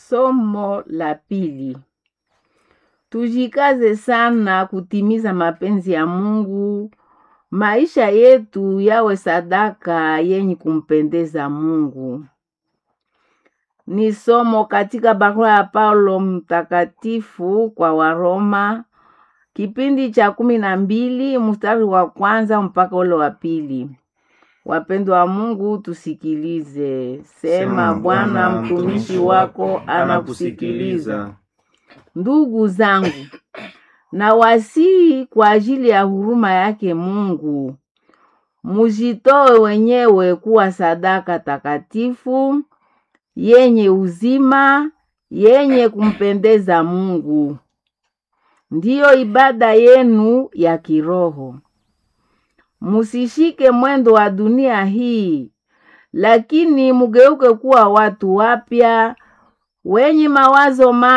Somo la pili. Tujikaze sana kutimiza mapenzi ya Mungu. Maisha yetu yawe sadaka yenye kumpendeza Mungu. Ni somo katika barua ya Paulo mtakatifu kwa Waroma, kipindi cha kumi na mbili mstari wa kwanza mpaka ule wa pili. Wapendwa wa Mungu, tusikilize. Sema, Bwana mtumishi wako anakusikiliza. Ndugu zangu, na wasihi kwa ajili ya huruma yake Mungu, mujitoe wenyewe kuwa sadaka takatifu yenye uzima, yenye kumpendeza Mungu, ndiyo ibada yenu ya kiroho. Musishike mwendo wa dunia hii, lakini mugeuke kuwa watu wapya wenye mawazo ma